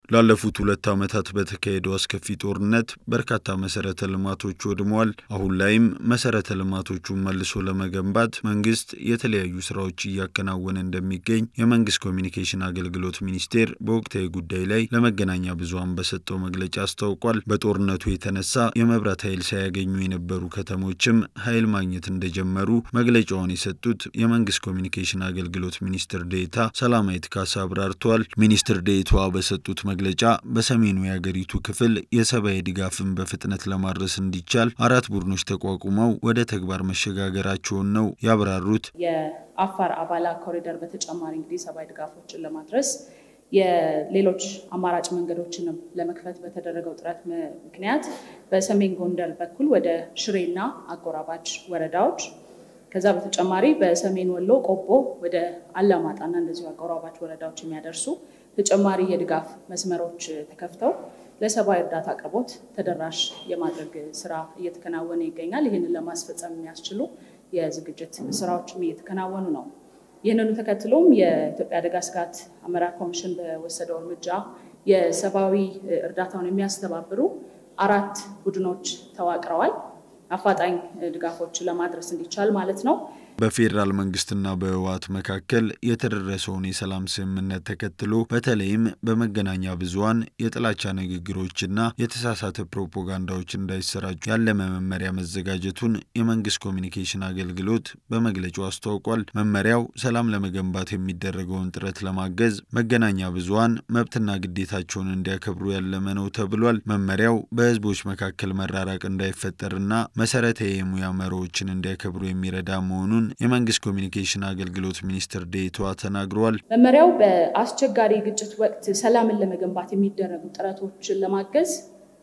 ላለፉት ሁለት ዓመታት በተካሄደው አስከፊ ጦርነት በርካታ መሰረተ ልማቶች ወድመዋል። አሁን ላይም መሰረተ ልማቶቹን መልሶ ለመገንባት መንግስት የተለያዩ ስራዎች እያከናወነ እንደሚገኝ የመንግስት ኮሚኒኬሽን አገልግሎት ሚኒስቴር በወቅታዊ ጉዳይ ላይ ለመገናኛ ብዙኃን በሰጠው መግለጫ አስታውቋል። በጦርነቱ የተነሳ የመብራት ኃይል ሳያገኙ የነበሩ ከተሞችም ኃይል ማግኘት እንደጀመሩ መግለጫውን የሰጡት የመንግስት ኮሚኒኬሽን አገልግሎት ሚኒስትር ዴኤታ ሰላማዊት ካሳ አብራርተዋል። ሚኒስትር ዴኤታዋ በሰጡት መግለጫ በሰሜኑ የአገሪቱ ክፍል የሰብአዊ ድጋፍን በፍጥነት ለማድረስ እንዲቻል አራት ቡድኖች ተቋቁመው ወደ ተግባር መሸጋገራቸውን ነው ያብራሩት። የአፋር አባላ ኮሪደር በተጨማሪ እንግዲህ ሰብአዊ ድጋፎችን ለማድረስ የሌሎች አማራጭ መንገዶችንም ለመክፈት በተደረገው ጥረት ምክንያት በሰሜን ጎንደር በኩል ወደ ሽሬና አጎራባች ወረዳዎች ከዛ በተጨማሪ በሰሜን ወሎ ቆቦ ወደ አላማጣና እንደዚሁ አጎራባች ወረዳዎች የሚያደርሱ ተጨማሪ የድጋፍ መስመሮች ተከፍተው ለሰብአዊ እርዳታ አቅርቦት ተደራሽ የማድረግ ስራ እየተከናወነ ይገኛል። ይህንን ለማስፈጸም የሚያስችሉ የዝግጅት ስራዎችም እየተከናወኑ ነው። ይህንኑ ተከትሎም የኢትዮጵያ አደጋ ስጋት አመራር ኮሚሽን በወሰደው እርምጃ የሰብአዊ እርዳታውን የሚያስተባብሩ አራት ቡድኖች ተዋቅረዋል። አፋጣኝ ድጋፎች ለማድረስ እንዲቻል ማለት ነው። በፌዴራል መንግስትና በህወሓት መካከል የተደረሰውን የሰላም ስምምነት ተከትሎ በተለይም በመገናኛ ብዙኃን የጥላቻ ንግግሮችና የተሳሳተ ፕሮፓጋንዳዎች እንዳይሰራጩ ያለመ መመሪያ መዘጋጀቱን የመንግስት ኮሚኒኬሽን አገልግሎት በመግለጫው አስታውቋል። መመሪያው ሰላም ለመገንባት የሚደረገውን ጥረት ለማገዝ መገናኛ ብዙኃን መብትና ግዴታቸውን እንዲያከብሩ ያለመ ነው ተብሏል። መመሪያው በህዝቦች መካከል መራራቅ እንዳይፈጠርና መሰረታዊ የሙያ መርሆዎችን እንዲያከብሩ የሚረዳ መሆኑን የመንግስት ኮሚኒኬሽን አገልግሎት ሚኒስትር ዴኤታዋ ተናግረዋል። መመሪያው በአስቸጋሪ ግጭት ወቅት ሰላምን ለመገንባት የሚደረጉ ጥረቶችን ለማገዝ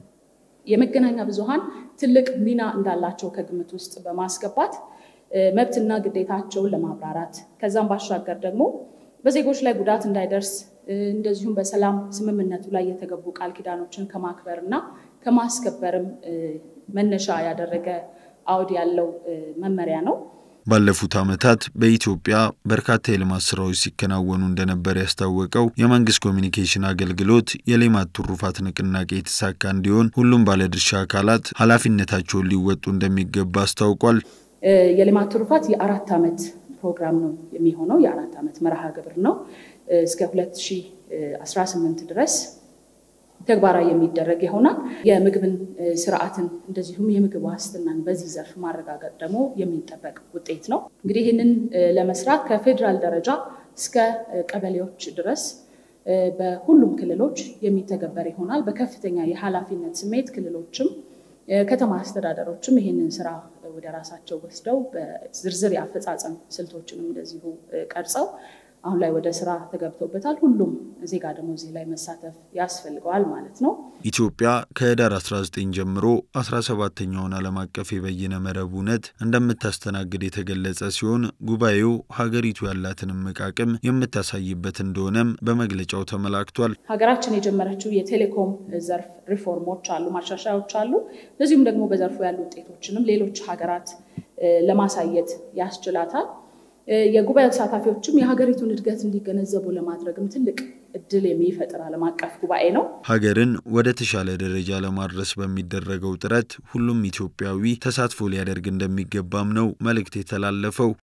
የመገናኛ ብዙኃን ትልቅ ሚና እንዳላቸው ከግምት ውስጥ በማስገባት መብትና ግዴታቸውን ለማብራራት ከዛም ባሻገር ደግሞ በዜጎች ላይ ጉዳት እንዳይደርስ እንደዚሁም በሰላም ስምምነቱ ላይ የተገቡ ቃል ኪዳኖችን ከማክበር እና ከማስከበርም መነሻ ያደረገ አውድ ያለው መመሪያ ነው። ባለፉት ዓመታት በኢትዮጵያ በርካታ የልማት ስራዎች ሲከናወኑ እንደነበር ያስታወቀው የመንግስት ኮሚኒኬሽን አገልግሎት የሌማት ትሩፋት ንቅናቄ የተሳካ እንዲሆን ሁሉም ባለድርሻ አካላት ኃላፊነታቸውን ሊወጡ እንደሚገባ አስታውቋል። የሌማት ትሩፋት የአራት ዓመት ፕሮግራም ነው የሚሆነው። የአራት ዓመት መርሃ ግብር ነው። እስከ 2018 ድረስ ተግባራዊ የሚደረግ ይሆናል። የምግብን ስርዓትን እንደዚሁም የምግብ ዋስትናን በዚህ ዘርፍ ማረጋገጥ ደግሞ የሚጠበቅ ውጤት ነው። እንግዲህ ይህንን ለመስራት ከፌዴራል ደረጃ እስከ ቀበሌዎች ድረስ በሁሉም ክልሎች የሚተገበር ይሆናል። በከፍተኛ የኃላፊነት ስሜት ክልሎችም ከተማ አስተዳደሮችም ይህንን ስራ ወደ ራሳቸው ወስደው በዝርዝር የአፈጻጸም ስልቶችንም እንደዚሁ ቀርጸው አሁን ላይ ወደ ስራ ተገብቶበታል። ሁሉም ዜጋ ደግሞ እዚህ ላይ መሳተፍ ያስፈልገዋል ማለት ነው። ኢትዮጵያ ከህዳር 19 ጀምሮ 17ተኛውን ዓለም አቀፍ የበይነ መረብ እውነት እንደምታስተናግድ የተገለጸ ሲሆን ጉባኤው ሀገሪቱ ያላትን እምቅ አቅም የምታሳይበት እንደሆነም በመግለጫው ተመላክቷል። ሀገራችን የጀመረችው የቴሌኮም ዘርፍ ሪፎርሞች አሉ፣ ማሻሻያዎች አሉ። እንደዚሁም ደግሞ በዘርፉ ያሉ ውጤቶችንም ሌሎች ሀገራት ለማሳየት ያስችላታል። የጉባኤው ተሳታፊዎችም የሀገሪቱን እድገት እንዲገነዘቡ ለማድረግም ትልቅ እድል የሚፈጥር ዓለም አቀፍ ጉባኤ ነው። ሀገርን ወደ ተሻለ ደረጃ ለማድረስ በሚደረገው ጥረት ሁሉም ኢትዮጵያዊ ተሳትፎ ሊያደርግ እንደሚገባም ነው መልእክት የተላለፈው።